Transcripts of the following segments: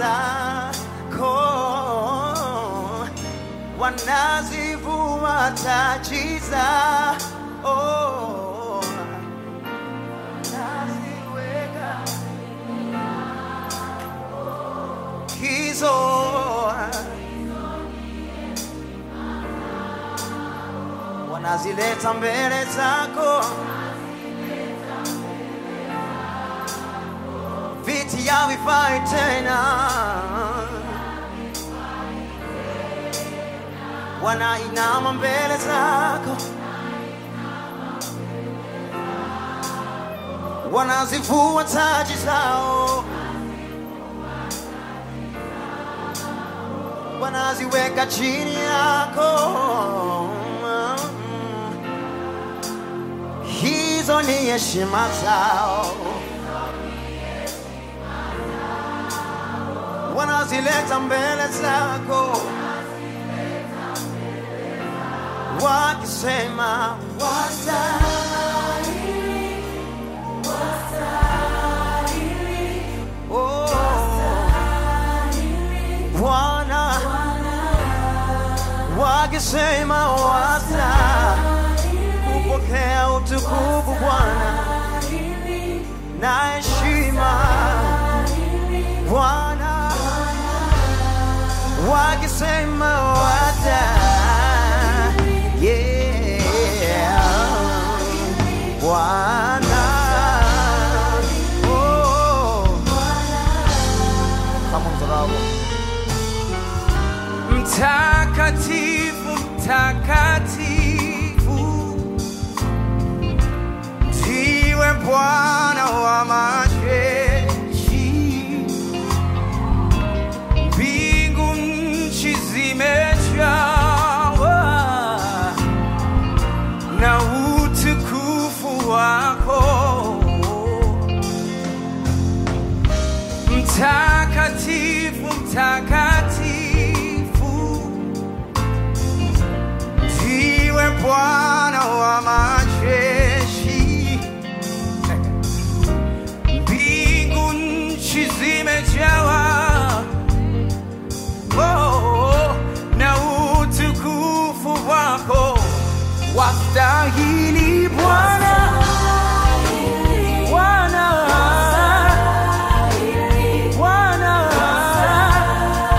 zako wanazivua taji zao naziweka hizo wanazileta mbele zako viti havifai tena wanainama mbele zako wanazivua taji zao wanaziweka chini yako hizo ni heshima zao wanazileta mbele zako wakisema wastahili, oh, Bwana wakisema wasta kupokea utukufu Bwana na heshima Bwana wakisema wasta yeah Bwana oh kama mzarau Mtakatifu, mtakatifu, ndiwe Bwana wa majeshi. Mbingu nchi zimejawa na utukufu wako. Mtakatifu, mtakatifu, ndiwe Bwana wa majeshi. Mbingu nchi zimejawa oh, na utukufu wako. Wastahili Bwana, Bwana, Bwana,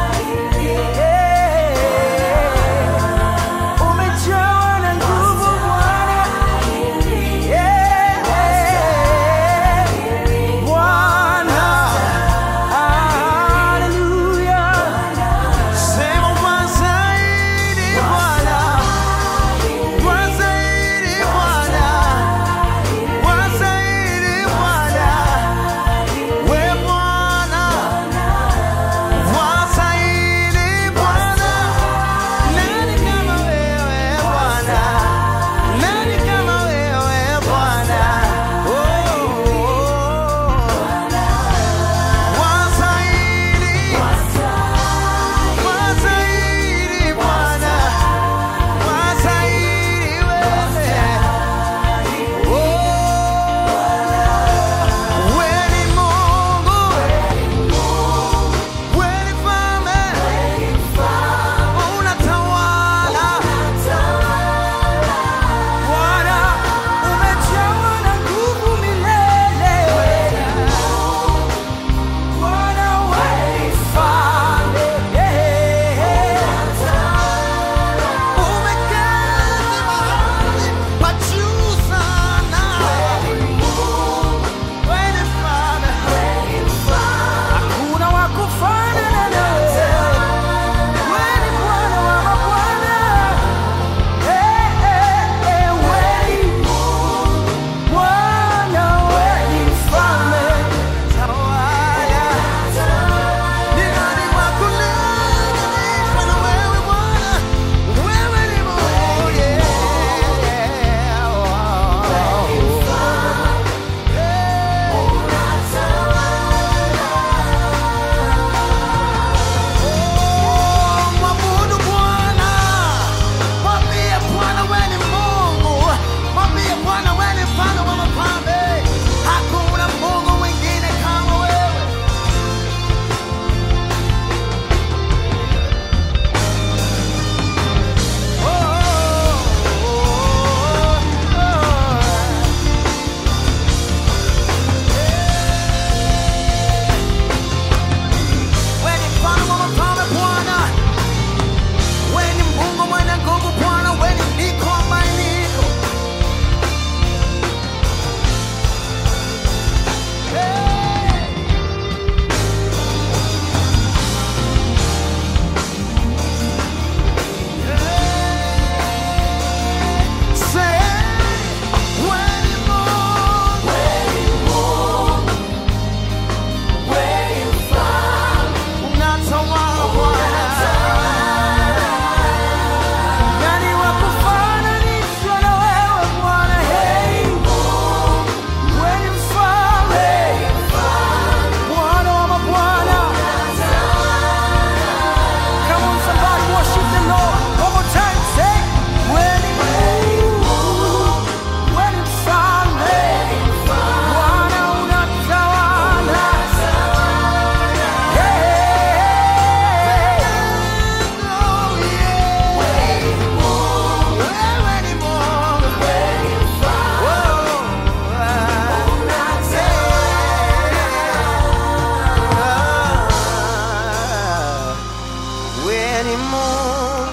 ni Mungu,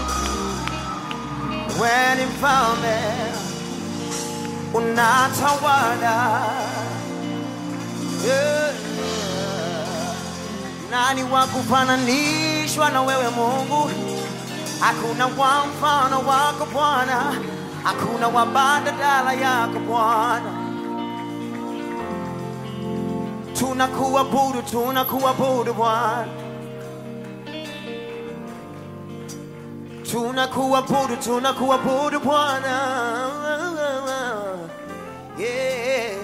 wewe ni mfalme, unatawala. Yeah. Nani wa kufananishwa na wewe Mungu? Hakuna wa mfano wako Bwana, hakuna wa badala yako Bwana. Tunakuabudu, tunakuabudu Bwana, tunakuabudu, tunakuabudu Bwana. Yeah.